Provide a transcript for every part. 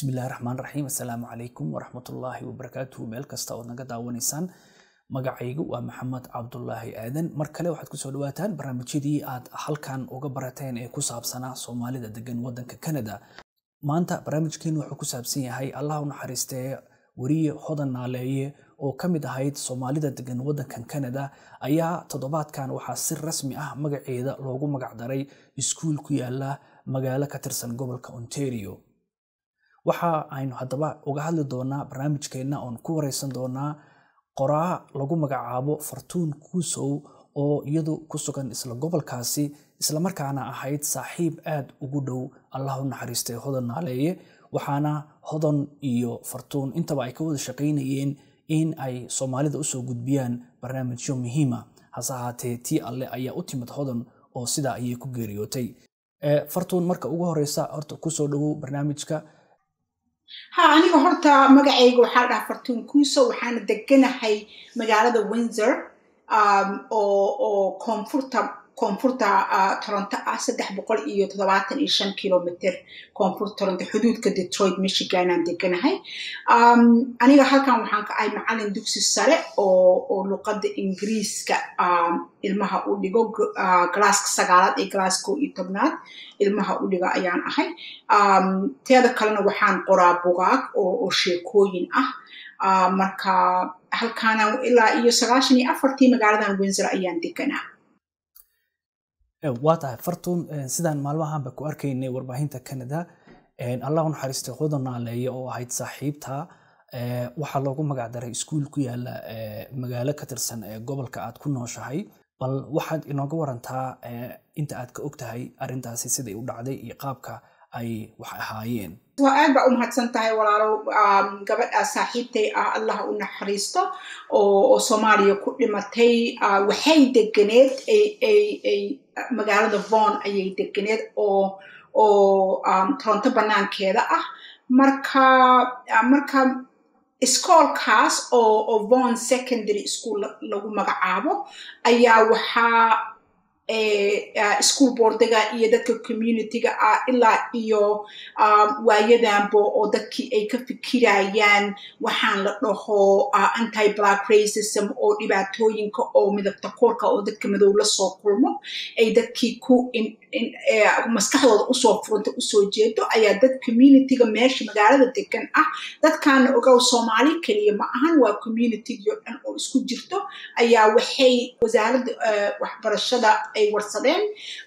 bismillahi raxmaan raxiim assalaamu calaykum waraxmatullaahi wabarakaatuhu meel kasta ood naga daawanaysaan magacaygu waa maxamed cabdulaahi aadan mar kale waxaad kusoo dhawaataan barnaamijyadii aad halkan uga barateen ee ku saabsanaa soomaalida degan wadanka canada maanta barnaamijkeenu wuxuu ku saabsan yahay allah u naxariistee weriye hodan naaleeye oo ka mid ahayd soomaalida degan wadankan canada ayaa toddobaadkan waxaa si rasmi ah magaceeda loogu magacdaray iskuul ku yaala magaalo ka tirsan gobolka ontario waxa aynu haddaba uga hadli doonaa barnaamijkeenna oon ku wareysan doonaa qoraa lagu magacaabo fartuun kuusow oo iyadu ku sugan isla gobolkaasi islamarkaana ahayd saaxiib aad ugu dhow allah u naxariistay hodan naaleeye waxaana hodan iyo fartuun intaba ay ka wada shaqaynayeen in ay soomaalida usoo gudbiyaan barnaamijyo muhiima hase ahaatee tii alle ayaa u timid hodan oo sidaa ayay ku geeriyootay fartuun marka ugu horeysa horta kusoo dhowow barnaamijka ha aniga horta magacayga waxaa dhaha fartuun kuuso waxaana deganahay magaalada windsor oo oo koonfurta koonfurta toronto ah saddex boqol iyo toddobaatan iyo shan kilomitr koonfurta toronto xuduudka detroit michiganaan deganahay aniga halkan waxaan ka ahay macalin dugsi sare oo oo luqadda ingiriiska ilmaha u dhigo galaaska sagaalaad iyo galaas kow iyo tobnaad ilmaha u dhiga ayaan ahay teeda kalena waxaan qoraa bugaag oo sheekooyin ah marka halkaana ilaa iyo sagaashan iyo afartii magaaladan windsor ayaan deganaa waa tahay fartuun sidaan maalmahanba ku arkaynay warbaahinta canada allah u naxariistay hodan naaleeye oo ahayd saaxiibta waxaa loogu magacdaray iskuul ku yaala magaalo ka tirsan ee gobolka aad ku nooshahay bal waxaad inooga warantaa inta aad ka og tahay arrintaasi siday u dhacday iyo qaabka ay wax ahaayeen waa aad baa u mahadsan tahay walaalo gabadhaa saaxiibtay ah allah u naxariisto oo soomaaliya ku dhimatay waxay deganeed ay magaalada von ayay deganeed oo oo toronto banaankeeda ah marka marka iskoolkaas oo oo von secondary school lagu magacaabo ayaa waxaa school boardiga iyo dadka communityga ah ilaa iyo waayadanbo oo dadkii ay ka fikirayaan waxaan la dhaho anti black racism oo dhibaatooyinka oo midabta koorka oo dadka madow la soo kulmo ay dadkii ku maskaxdooda usoo furanta usoo jeedo ayaa dad communityga meesha magaalada degan ah dadkaana ogow soomaali keliya ma ahan waa communitygio dhan oo isku jirto ayaa waxay wasaaradda waxbarashada ay warsadeen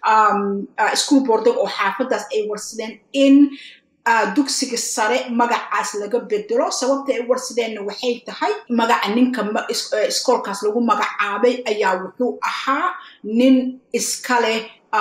school boardiga oo xaafadaas ay warsadeen in dugsiga sare magacaas laga bedelo sababta ay warsadeenna waxay tahay magaca ninka iskoolkaas lagu magacaabay ayaa wuxuu ahaa nin iska leh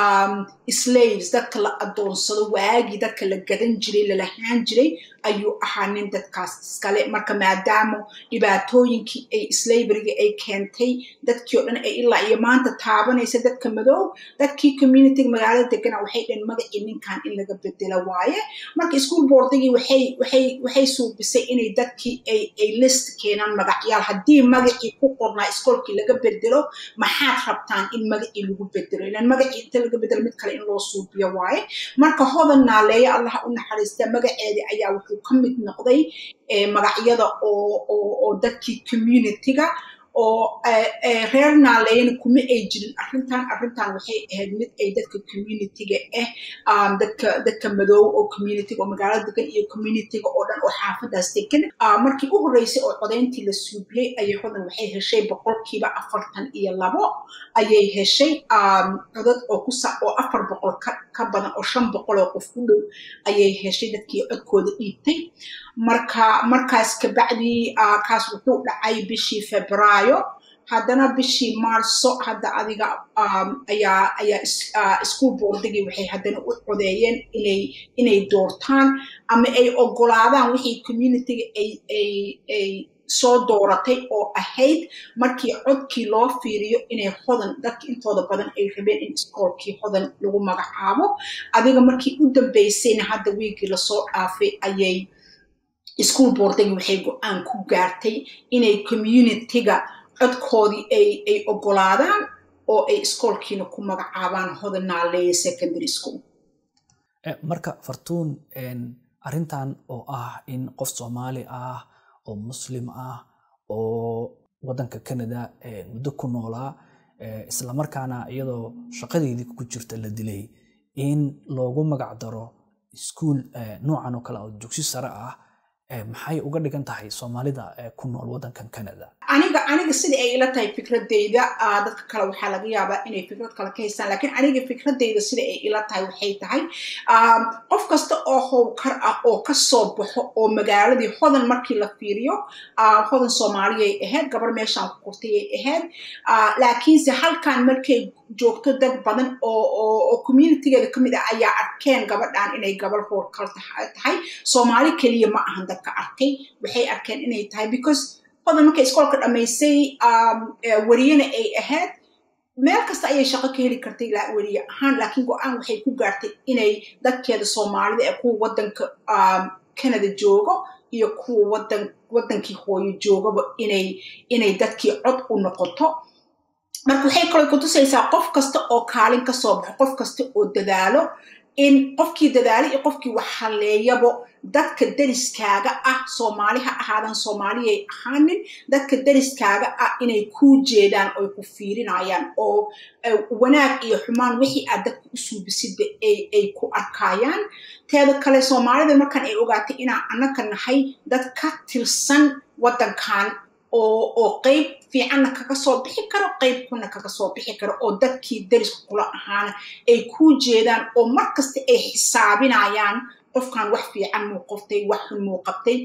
slaves dadka la adoonsado waagii dadka la gadan jiray lalahaan jiray ayuu ahaa nin dadkaas iskale marka maadaama dhibaatooyinkii ay slaveryga ay keentay dadkii oo dhan ay ilaa iyo maanta taabanaysa dadka madow dadkii communityga magaalada degana waxay dheen magacii ninkan in laga bedelo waaye marka school boardigii waxay waxay waxay suubisay inay dadkii ay ay list keenaan magacyaal haddii magacii ku qornaa iskoolkii laga bedelo maxaad rabtaan in magacii lagu bedelo ilan magacii inta laga bedelo mid kale in loo suubiyo waaye marka hodan naaleeye allah u naxariista magaceedii ayaa wuxuu ka mid noqday magacyada oo dadkii communityga oo reer naaleeyana kuma ay jirin arrintan arrintan waxay ahayd mid ay dadka communityga ah dadka dadka madow oo communityga oo magaalada degan iyo communityga oo dhan oo xaafadaas degan markii u horreysay oo codayntii la suubiyey ayay hodan waxay heshay boqolkiiba afartan iyo labo ayay heshay codad oo kusa oo afar boqol ka badan oo shan boqol oo qof ku dhow ayay heshay dadkii codkooda dhiibtay marka markaas kabacdii kaas wuxuu dhacay bishii februaayo haddana bishii marso hadda adiga ayaa ayaa school boardigii waxay haddana u codeeyeen inay inay doortaan ama ay ogolaadaan wixii communityga ay ay ay soo dooratay oo ahayd markii codkii loo fiiriyo inay hodan dadka intooda badan ay rabeen in iskoolkii hodan lagu magacaabo adiga markii u dambeysayna hadda wiigii lasoo dhaafay ayay school boardigi waxay go-aan ku gaartay inay communityga codkoodii ay ay ogolaadaan oo ay iskoolkiina ku magacaabaan hodan naaleeye secondary school marka fartuun arrintan oo ah in qof soomaali ah oo muslim ah oo waddanka canada muddo ku noolaa islamarkaana iyadoo shaqadeedii ku jirta la dilay in loogu magac daro iskuul noocan oo kale oo dugsi sare ah maxay uga dhigan tahay soomaalida ku nool waddankan canada aniga aniga sida ay ila tahay fikradeyda dadka kale waxaa laga yaabaa inay fikrad kale ka haystaan lakiin aniga fikradeyda sida ay ila tahay waxay tahay qof kasta oo howlkar ah oo kasoo baxo oo magaaladii hodan markii la fiiriyo hodan soomaaliyay ahayd gabar meeshaan ku kortayay ahayd laakiinse halkan markay joogto dad badan oo communitygeeda kamid ah ayaa arkeen gabadhan inay gabar howlkar tahay soomaali keliya ma ahan dadka arkay waxay arkeen inay tahay because hodan markay iskoolka dhammaysay weriyena ay ahayd meel kasta ayay shaqo ka heli kartay weriye ahaan laakiin go-aan waxay ku gaartay inay dadkeeda soomaalida ee kuwa waddanka canada joogo iyo kuwa wadan waddankii hooyo joogaba inay inay dadkii cod u noqoto marka waxay kaloo kutusaysaa qof kasta oo kaalin kasoo baxo qof kasta oo dadaalo in qofkii dadaalo iyo qofkii wax halleeyabo dadka deriskaaga ah soomaali ha ahaadan soomaaliyay ahaanin dadka deriskaaga ah inay kuu jeedaan oy ku fiirinayaan oo wanaag iyo xumaan wixii aad dadka u suubisidba ay ku arkayaan teeda kale soomaalida markan ay ogaatay inaan annaka nahay dad ka tirsan waddankan oo qeyb fiicanna kaga soo bixi karo qeyb kuna kaga soo bixi karo oo dadkii deriska kula ahaana ay kuu jeedaan oo mar kasta ay xisaabinayaan qofkan wax fiican muu qoftay wax xun muu qabtay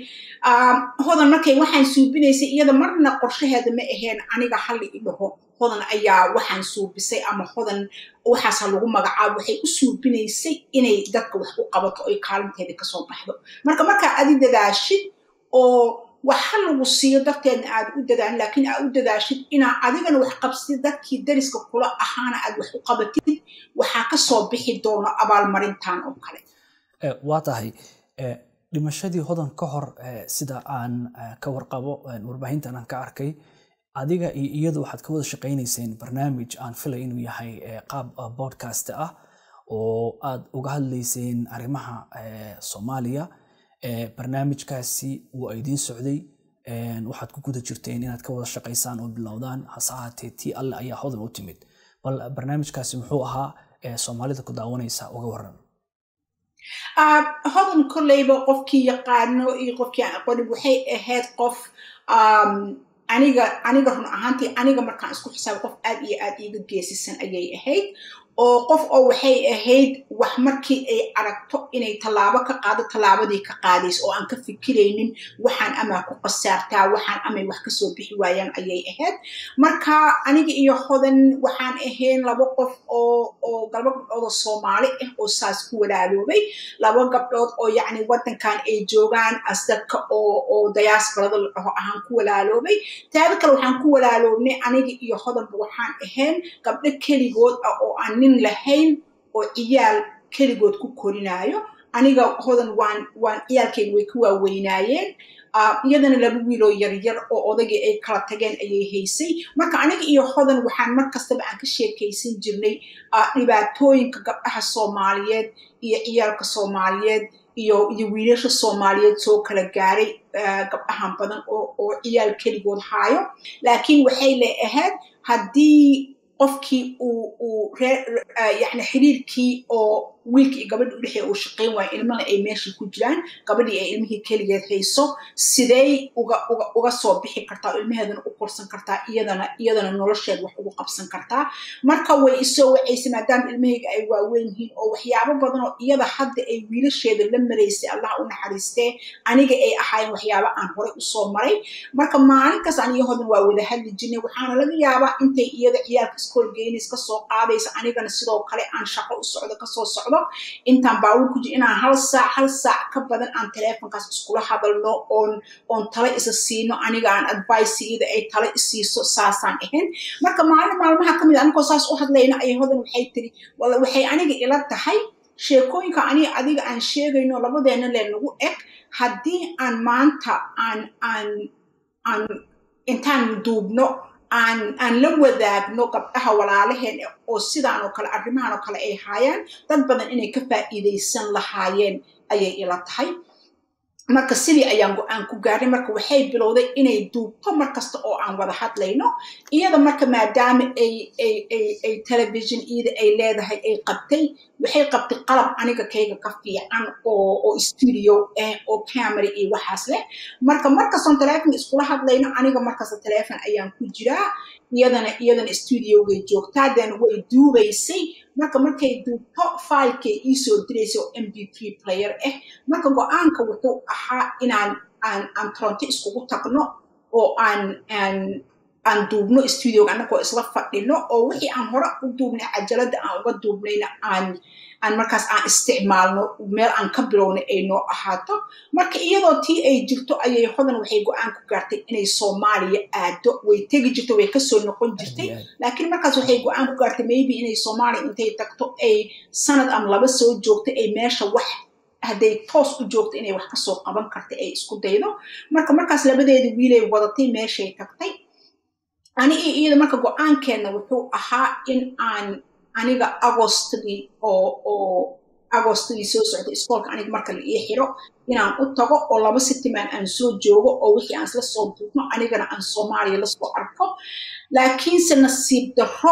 hodan markay waxaan suubinaysay iyada marna qorshaheeda ma aheen aniga halli i dhaho hodan ayaa waxaan suubisay ama hodan waxaasa lagu magacaabo waxay u suubinaysay inay dadka wax u qabato oy kaalinteeda kasoo baxdo marka markaa adi dadaashid oo waxa lagu siiyo darteedna aad u dadaan laakiin aad u dadaashid inaa adigana wax qabsid dadkii deriska kula ahaana aad wax u qabatid waxaa kasoo bixi doono abaalmarintan oo kale waa tahay dhimashadii hodan ka hor sida aan ka warqabo warbaahintan aan ka arkay adiga iyo iyadu waxaad ka wada shaqaynayseen barnaamij aan filay inuu yahay qaab podcast ah oo aad uga hadlayseen arrimaha soomaaliya barnaamijkaasi waa idiin socday waxaad ku guda jirteen inaad ka wada shaqaysaan oo bilowdaan hase ahaatee tii alle ayaa hodan u timid bal barnaamijkaasi muxuu ahaa soomaalida ku daawanaysa uga waran hodan kolleyba qofkii yaqaano iyo qofkii aan aqoonin waxay ahayd qof aniga aniga run ahaantii aniga markaan isku xisaabo qof aad iyo aad iiga geesisan ayay ahayd oo qof oo waxay ahayd wax markii ay aragto inay tallaabo ka qaado tallaabadii ka qaadayso oo aan ka fikiraynin waxaan amaa ku qasaartaa waxaan amay wax kasoo bixi waayaan ayay ahayd marka aniga iyo hodan waxaan ahayn laba qof oo oo laba gabdhood oo soomaali ah oo saas ku walaaloobay laba gabdhood oo yacni waddankan ay joogaan as dadka oo oo dayaasbarada la dhaho ahaan ku walaaloobay taada kale waxaan ku walaaloobnay aniga iyo hodanba waxaan ahayn gabdho keligood ah oo aan nin lahayn oo ciyaal keligood ku korinaayo aniga hodan waan waan ciyaalkeyga way ka waaweynaayeen iyadana laba wiiloo yaryar oo odagii ay kala tageen ayay haysay marka aniga iyo hodan waxaan mar kastaba aan ka sheekaysan jirnay dhibaatooyinka gabdhaha soomaaliyeed iyo ciyaalka soomaaliyeed iyo iyo wiilasha soomaaliyeed soo kala gaaray gabdhahan badan oo oo ciyaal keligood haayo laakiin waxay le ahayd haddii qofkii uu uu yani xiriirkii oo wiilkii iyo gabadhi udhexeeya uu shaqayn waayo ilmana ay meeshii ku jiraan gabadhii ay ilmihii keligeed hayso sidey uga uga uga soo bixi kartaa oo ilmaheedana u korsan kartaa iyadana iyadana nolosheed wax ugu qabsan kartaa marka way isoo wacaysay maadaama ilmahayga ay waaweyn yihiin oo waxyaabo badan oo iyada hadda ay wiilasheeda la maraysay allah u naxariistee aniga ay ahaayeen waxyaabo aan horey usoo maray marka maalinkaas aniyo hodan waa wada hadli jirnay waxaana laga yaabaa intay iyada ciyaalka iskool geynays kasoo qaadaysa anigana sidoo kale aan shaqo u socdo kasoo socdo intaan baawur ku jir inaan hal saac hal saac ka badan aan teleefonkaas iskula hadalno oon oon tale isa siino aniga aan advice iyada ay tale isiiso saasaan ahayn marka maalin maalmaha ka mid a anigoo saas u hadlayna ayay hodan waxay tiri wala waxay aniga ila tahay sheekooyinka aniga adiga aan sheegayno labadeena le nagu eg haddii aan maanta aan aan aan intaan duubno aan aan la wadaagno gabdhaha walaalaheen oo sidaan oo kale arrimahan oo kale ay haayaan dad badan inay ka faa'iidaysan lahaayeen ayay ila tahay marka sidii ayaan go-aan ku gaarnay marka waxay bilowday inay duubto mar kasta oo aan wada hadlayno iyada marka maadaama ay ay ay ay television iyada ay leedahay ay qabtay waxay qabtay qalab aniga kayga ka fiican oo oo studio ah oo camera iyo waxaas leh marka markastoon teleefon iskula hadlayno aniga markasta teleefon ayaan ku jiraa iyadana iyadana studiogay joogtaa then way duubaysay marka markay duubto filekay iisoo diraysa oo m b three player ah marka go-aanka wuxuu ahaa inaan aan aan toronto iskugu tagno oo aan aan aan duubno studioga annagoo isla fadhino oo wixii aan hore u duubnay cajalada aan uga duubnayna aan aan markaas aan isticmaalno meel aan ka bilownay ay noo ahaato marka iyadoo tii ay jirto ayay hodan waxay go-aan ku gaartay inay soomaaliya aado way tegi jirto way kasoo noqon jirtay laakiin markaas waxay go-aan ku gaartay maybe inay soomaaliya intay tagto ay sanad ama laba soo joogtay ay meesha wax hadday toos u joogto inay wax kasoo qaban karta ay isku daydo marka markaas labadeeda wiilay wadatay meeshay tagtay ani iyo iyada marka go-aankeenna wuxuu ahaa in aan aniga agostgii oo oo agostgii soo socday iskoolka aniga marka la ii xiro inaan u tago oo laba sitimaan aan soo joogo oo wixii aan isla soo duubno anigana aan soomaaliya lasoo arko laakiinse nasiib darro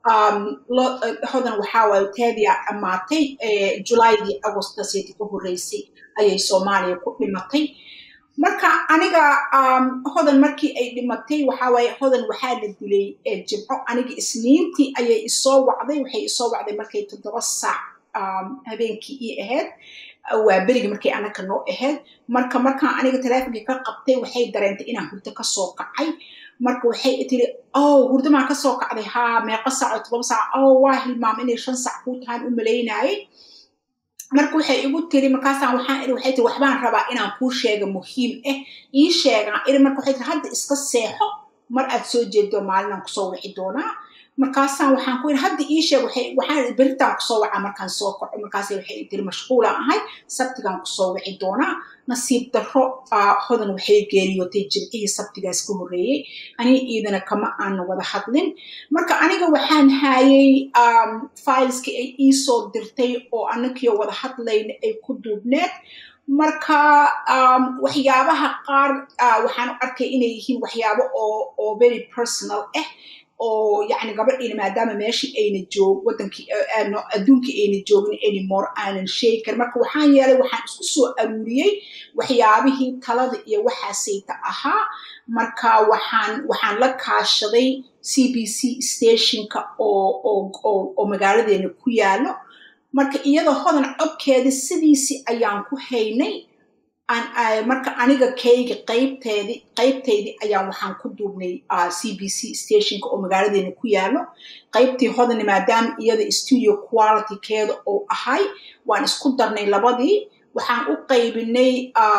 hodan waxaa waaye taadiyaa dhammaatay julaydii agostaseeti ka horreysay ayay soomaaliya ku dhimatay marka aniga hodan markii ay dhimatay waxaa waaye hodan waxaa la dilay jimco aniga isniintii ayay isoo wacday waxay isoo wacday markay toddoba saac habeenkii ii ahayd waa berigi markay anaka noo ahayd marka markaan aniga teleefonkii ka qabtay waxay dareentay inaan hurdo kasoo kacay marka waxay tiri ow hurdamaan kasoo kacday haa meeqa saac oo toddoba saac ow waa hilmaam inay shan saac kuu tahaan u malaynaayay marka waxay igu tiri markaasaan waxaan iri waxay tiri waxbaan rabaa inaan kuu sheega muhiim ah ii sheegaan iri marka waxay tiri hadda iska seexo mar aad soo jeedo maalinaan kusoo wici doonaa markaasaan waxaan ku iri hadda ii sheeg waxaan beritaan kusoo wacaa markaan soo kaco markaas waxay tiri mashquulaan ahay sabtigaan kusoo wici doonaa nasiib darro hodan waxay geeriyootay jimcihii sabtigaas ka horreeyey aniga iidana kama aana wada hadlin marka aniga waxaan haayay fileski ay iisoo dirtay oo anagiyo wada hadlayna ay ku duubneed marka waxyaabaha qaar waxaan arkay inay yihiin waxyaabo oo very personal ah oo yani gabadhiina maadaama meeshii ayna joog wadankii adduunkii ayna joogin anymore aanan sheegi karin marka waxaan yeelay waxaan isku soo aruuriyey waxyaabihii talada iyo waxaasayta ahaa marka waxaan waxaan la kaashaday c b c stationka oo oo magaaladeena ku yaalo marka iyadoo hodan codkeeda sidiisii ayaan ku haynay marka aniga kayga qaybteedi qaybtaydii ayaan waxaan ku duubnay c b c stationka oo magaaladeena ku yaalo qaybtii hodani maadaama iyada studio qualitykeeda oo ahay waan isku darnay labadii waxaan u qaybinay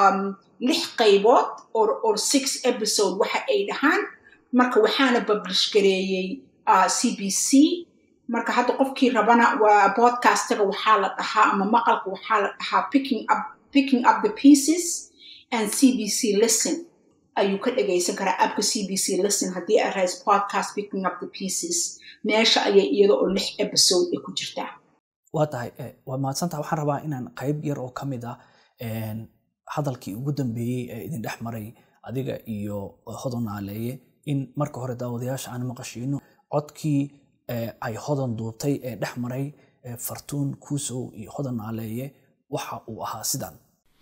lix qaybood or six episode waxa ay dhahaan marka waxaana publish gareeyey c b c marka hadda qofkii rabana waa podcastga waxaa la dhahaa ama maqalka waxaa la dhahaa picking up picking up the pieces and cbc listen ayuu ka dhagaysan karaa abka cbc listen haddii aad rays podcast picking up the pieces meesha ayay iyada oo lix episode ay ku jirtaa waa tahay waa mahadsantaha waxaan rabaa inaan qayb yar oo ka mid ah hadalkii ugu dambeeyey ee idin dhex maray adiga iyo hodan naaleeye in marka hore daawadayaasha aan maqashiino codkii ay hodan duubtay ee dhex maray fartuun kuusow iyo hodan naaleeye waxa uu ahaa sidan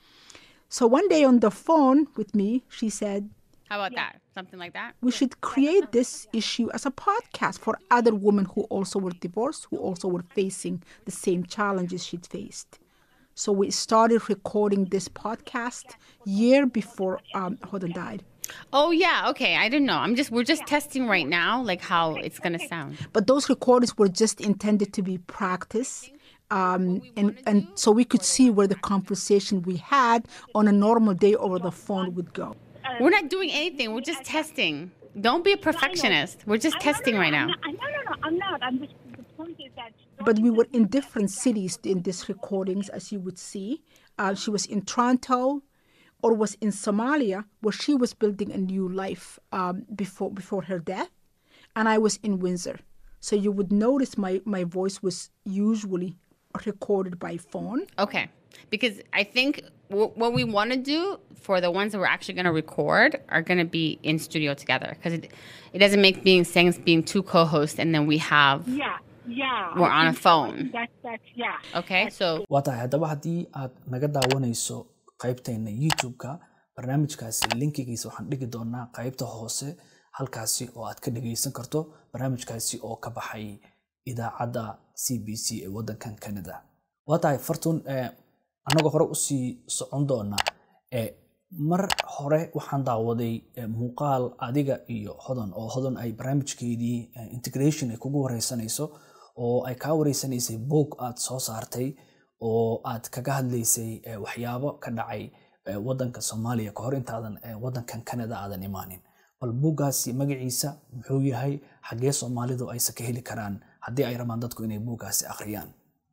So one day on the phone with me, she said, How about that? Something like that? we should create this issue as a podcast for other women who also were divorced, who also were facing the same challenges she'd faced. So we started recording this podcast year before um, Hodan died. Oh yeah, okay. I didn't know. I'm just we're just testing right now, like how it's gonna sound. But those recordings were just intended to be practice. Um, and, and so we could see where the conversation we had on a normal day over the phone would go. We're not doing anything. We're just testing. Don't be a perfectionist. We're just testing right now. No, no, no, I'm not. I'm just, the point is that. But we were in different cities in these recordings, as you would see. Uh, she was in Toronto or was in Somalia, where she was building a new life um, before, before her death. And I was in Windsor. So you would notice my, my voice was usually recorded by phone. Okay. because I think w- what we want to do for the ones that we're actually going to record are going to be in studio together because it, it doesn't make being things being two co-hosts and then we have Yeah, yeah. We're I on a think so. I phone. think That's that's yeah. okay so waa tahay haddaba haddii aad naga daawanayso qaybteena youtube-ka barnaamijkaasi linkigiisa waxaan dhigi doonaa qaybta hoose halkaasi oo aad ka dhegaysan karto barnaamijkaasi oo ka baxay idaacadda c b c ee wadankan canada waa tahay fartun eh, annagoo hore usii socon doona eh, mar hore waxaan daawaday eh, muuqaal adiga iyo hodan oo hodan ay barnaamijkeedii eh, integration ay kugu wareysanayso oo ay kaa wareysanaysay boog aad soo saartay oo aad kaga hadlaysay eh, waxyaabo ka dhacay eh, wadanka soomaaliya kahor intaadan eh, wadankan canada aadan imaanin bal buuggaasi magaciisa muxuu yahay xaggee soomaalidu aysa ka heli karaan haddii ay rabaan dadku inay buuggaasi akhriyaan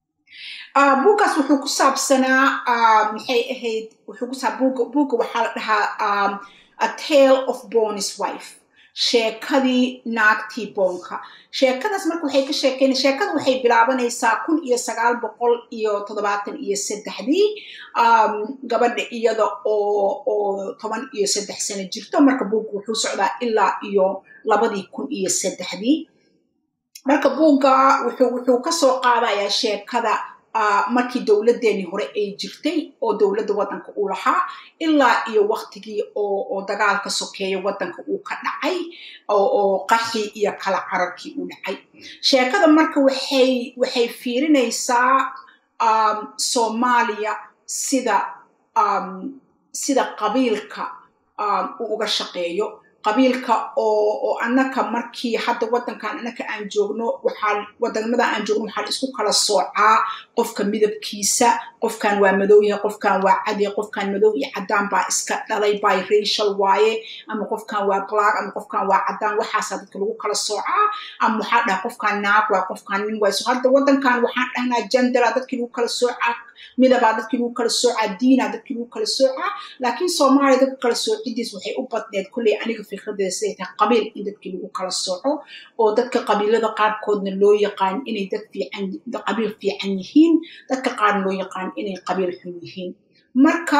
Ah, buuggaas wuxuu ku saabsanaa ah, maxay ahayd wuxuu ku saab buugga buugga waxaa la dhahaa um, a tale of bonus wife sheekadii naagtii boonka sheekadaas marka waxay ka sheekeyn sheekada waxay bilaabanaysaa kun iyo sagaal boqol iyo toddobaatan iyo saddexdii um, gabadha iyada oo oo toban iyo saddex sano jirto marka buugga wuxuu socdaa ilaa iyo labadii kun iyo saddexdii marka buugga wuxuu wuxuu ka soo qaadayaa sheekada ah, markii dowladdeenii hore ay jirtay oo dowladda waddanka uu lahaa ilaa iyo waktigii oo oo dagaalka sokeeya waddanka uu ka dhacay oo oo qaxii iyo kala cararkii uu dhacay sheekada marka waxay waxay fiirinaysaa um, soomaaliya sida um, sida qabiilka um, uu uga shaqeeyo qabiilka oo oo annaka markii hadda waddankan annaka aan joogno waxaa wadamada aan joogno waxaa la isku kala soocaa qofka midabkiisa qofkan waa madow yahay qofkan waa cadi qofkan madow iyo caddaan baa iska dhalay biracial waaye ama qofkan waa black ama qofkan waa caddaan waxaasaa dadka lagu kala soocaa ama waxaa dhaha qofkan naag waa qofkan nin waay so hadda waddankan waxaan dhahnaa gendera dadkii lagu kala soocaa midabaa dadkii lagu kala soocaa diinaa dadkii lagu kala soocaa laakiin soomaaliya dadka kala soocidiis waxay u badneed kulley aniga fikradeeda siday tahay qabiil in dadkii lagu kala sooco oo dadka qabiilada qaarkoodna loo yaqaan inay dad fiican qabiil fiican yihiin dadka qaarna loo yaqaan inay qabiil xun yihiin marka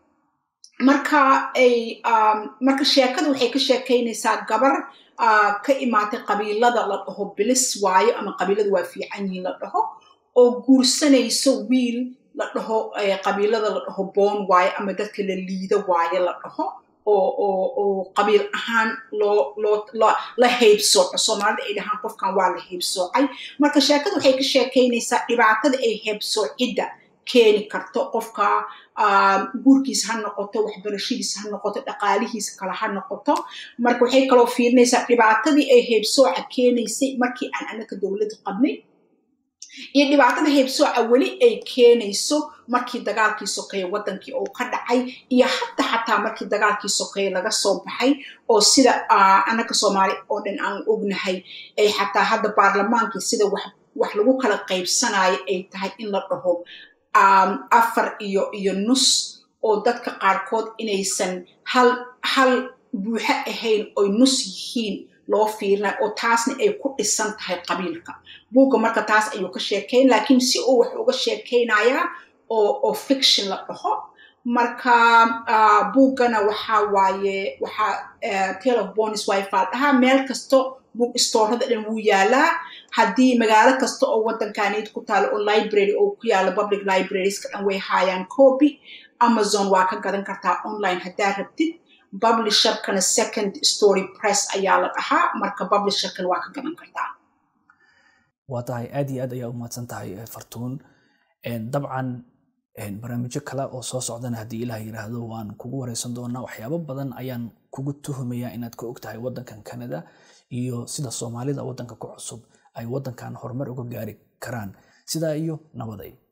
marka ay um, marka sheekada waxay ka sheekaynaysaa gabar uh, ka imaatay qabiilada la dhaho bilis waayo ama qabiilada waa fiican yihiin la dhaho oo guursanayso wiil la dhaho eh, qabiilada la dhaho boon waayo ama dadka la liido waayo la dhaho oo oo oo qabiil ahaan loo loo la la heybsooco soomaalida ay dhahaan qofkan waa la heybsoocay marka sheekada waxay ka sheekaynaysaa dhibaatada ay heybsoocidda keeni karto qofka um, guurkiisa ha noqoto waxbarashadiisa ha noqoto dhaqaalihiisa kale ha noqoto marka waxay kaloo fiirinaysaa dhibaatadii ay heybsooca keenaysay markii aan annaka dowladda qabnay iyo dhibaatada heybsooca weli ay keenayso markii dagaalkii sokeeye waddankii uu ka dhacay iyo hadda xataa markii dagaalkii sokeeye laga soo baxay oo sida uh, annaka soomaali oo dhan aan ognahay ay xataa hadda baarlamaankii sida wax wax lagu kala qaybsanayo ay tahay in la dhaho um, afar iyo iyo nus oo dadka qaarkood inaysan hal hal buuxo ahayn oy nus yihiin loo fiirinayo oo taasna ay ku dhisan tahay qabiilka buugga marka taas ayuu ka sheekayn laakiin si uu wax uga sheekaynayaa oo oo fiction la dhaho marka uh, buuggana waxaa waaye waxaa uh, tale of bonus wifi dhahaa meel kasto book storada dhan wuu yaalaa haddii magaalo kasta oo waddankaneyd ku taalo oo library oo ku yaalo public librarieska dhan way haayaan copy amazon waa ka gadan kartaa online haddaa rabtid publisherkana second story press ayaa la dhahaa marka publisherkana waa ka gadan kartaa waa tahay aad iyo aad ayaa u mahadsan tahay eh, fartuun En, dabcan en, barnaamijyo kale oo soo socdana haddii ilaah yiraahdo waan kugu wareysan doonaa waxyaabo badan ayaan kugu tuhumayaa inaad ka og tahay waddankan canada iyo sida soomaalida waddanka ku cusub ay waddankan horumar uga gaari karaan sidaa iyo nabaday